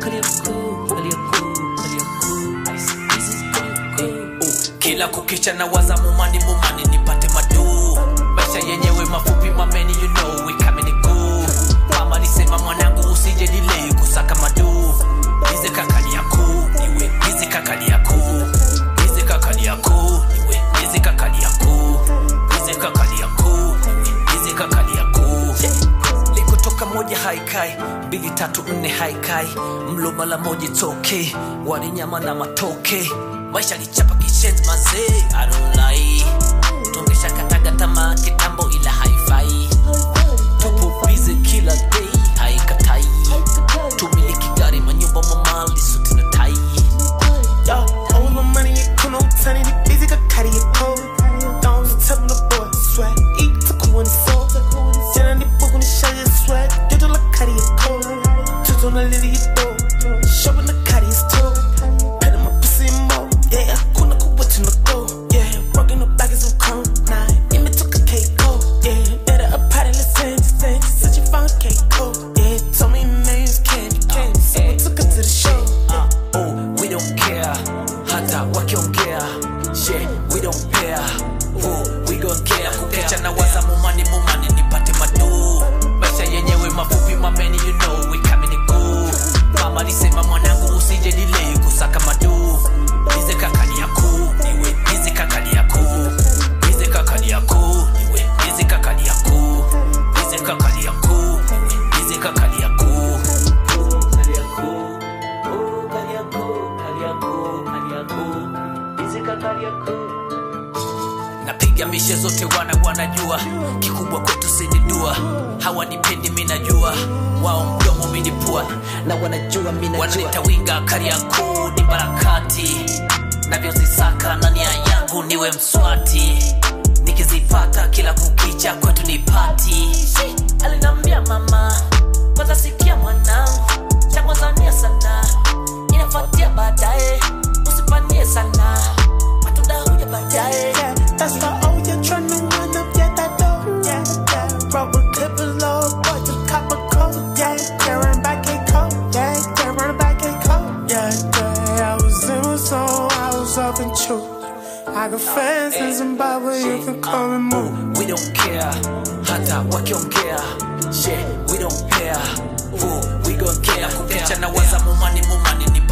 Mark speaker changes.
Speaker 1: Kariakoo, Kariakoo, Kariakoo. I see this is Kariakoo. kila kukicha na waza mumani mumani nipate maduu maisha yenyewe mafupi mameni you know we coming good mama nisema mwanangu usije delay kusaka maduu hizi kakali yakuu niwe hizi kakali yakuu hizi kakali yakuu niwe hizi kakali yakuu hizi kakali yakuu niwe hizi kakali yakuu likotoka moja haikai mbili tatu nne haikai mlo mala moja toke wali nyama na matoke maisha lichapa kishenzi mazee arulai tungesha kataga tamaa kitambo ila haifai tupo bize kila day haikatai tumiliki gari manyumba mamali suti na tai
Speaker 2: Yo, all my money in Kuno, turning it busy, got carry it cold. Don't tell them the boy, sweat, eat to cool and soul. Then I need book on the show you sweat, you do like carry it cold. Just on the lily you do, showing the carry is toe. Pet my pussy more, yeah, Kuno cool what you go, yeah. Rocking the back is a cone, nah, in me took a cake cold, yeah. Better a party, let's sing, sing, such a fun cake cold, yeah. Told me names candy, candy, so we took her to the show.
Speaker 1: uh, oh, we don't care hata wakiongea she we don't care oh, we gon care kukecha na waza mumani mumani nipate maduu maisha yenyewe mafupi mameni you know we coming good mama alisema mwanangu usije delay kusaka maduu hizi kakali yakuu niwe hizi kakali yakuu hizi kakali yakuu niwe hizi kakali yakuu hizi kakali yakuu niwe hizi kakali yakuu Kariakoo, oh, Kariakoo, Kariakoo, Kariakoo. Izika Kariakoo. napiga mishe zote wana wanajua kikubwa kwetu sinidua hawanipendi minajua wao mdomo minipua na wanajua minajua wananita winga kariakuu ni barakati navyozisaka na nia yangu niwe mswati nikizipata kila kukicha kwetu ni pati alinambia mama kwanza sikia mwanangu cha kwanza nia sana inafuatia baadaye usipanie sana matunda huja baadaye
Speaker 2: yeah. That's why oh you're trying to run up, yeah, that door, yeah, yeah. Roll with clippers low, boy, just cop a coat, yeah, yeah. Run back a coat, yeah, yeah. Run back a coat, yeah, yeah. I was in my zone, I was up in truth. I got fans in Zimbabwe, you can call me
Speaker 1: Oh,
Speaker 2: move.
Speaker 1: we don't care hata wakiongea she we don't care oh, we gon care kukecha na waza mumani mumani ni